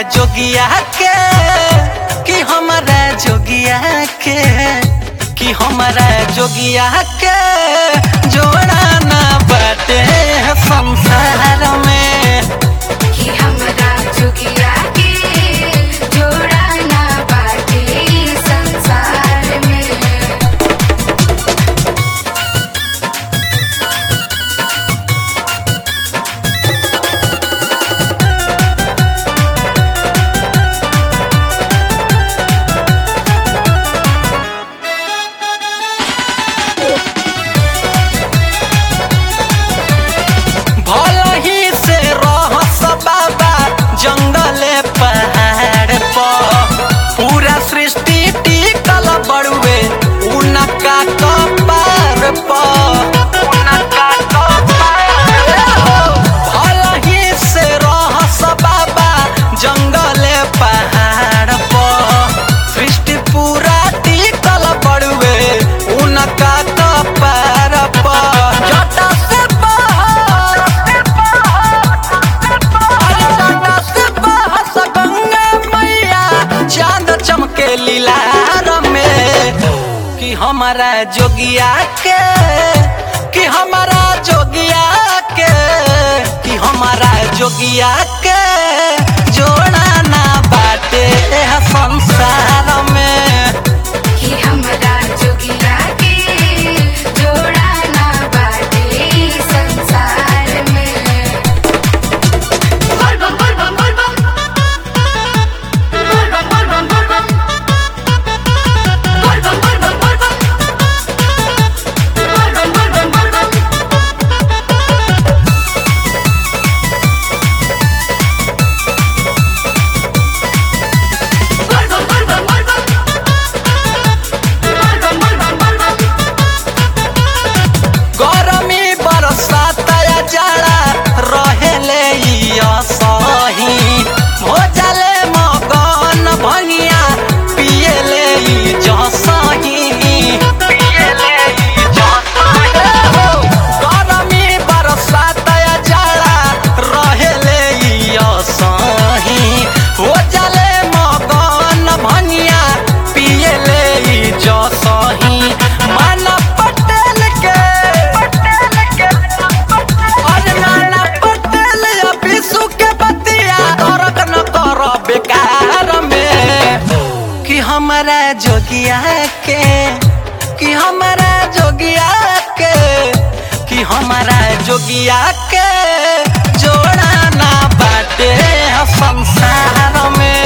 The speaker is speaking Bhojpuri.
जोगिया के कि हमारा जोगिया के कि हमारा जोगिया के जोड़ा ना बाटे संसार में कि हमरा जोगिया के जोड़ा ना बाटे संसार में भल ही से रहस बाबा जंगले पहाड़ पर पूरा सृष्टि टिकल बड़ुए उनका कपार पर उनका कपार भल ही से रहस बाबा जंगले पहाड़ पर सृष्टि पूरा टिकल बड़ुए उनका कपार पर जटा से बाहर अरे जटा से बहस गंगा मैया चांद चमके लीलार में कि हमारा जोगिया के कि हमारा जोगिया के कि हमारा जोगिया के जोड़ा ना बाटे एह संसार में कि हमरा जोगिया के जोड़ा ना बाटे संसार में बोल बम बोल बम बोल बम बोल बम बोल बम बोल बम बोल बम बोल बम बोल बम बोल बम बोल बम बोल बम बोल बम बोल बम बोल बम बोल बम बोल बम बोल बम गरमी बरसात या जाड़ा रहेले ई असही हो जाले मगन भंगिया पियले ई जसही पियले ई जसही हो गरमी बरसात या जाड़ा रहेले ई असही हो जाले मगन भंगिया पियले ई जसही माना पटेल के पटेल के अरे माना पटेल या विशु के बतिया तोरक न कर बेकार में कि हमारा जोगिया के कि हमारा जोगिया के कि हमारा जोगिया के जोड़ा ना बाटे संसार में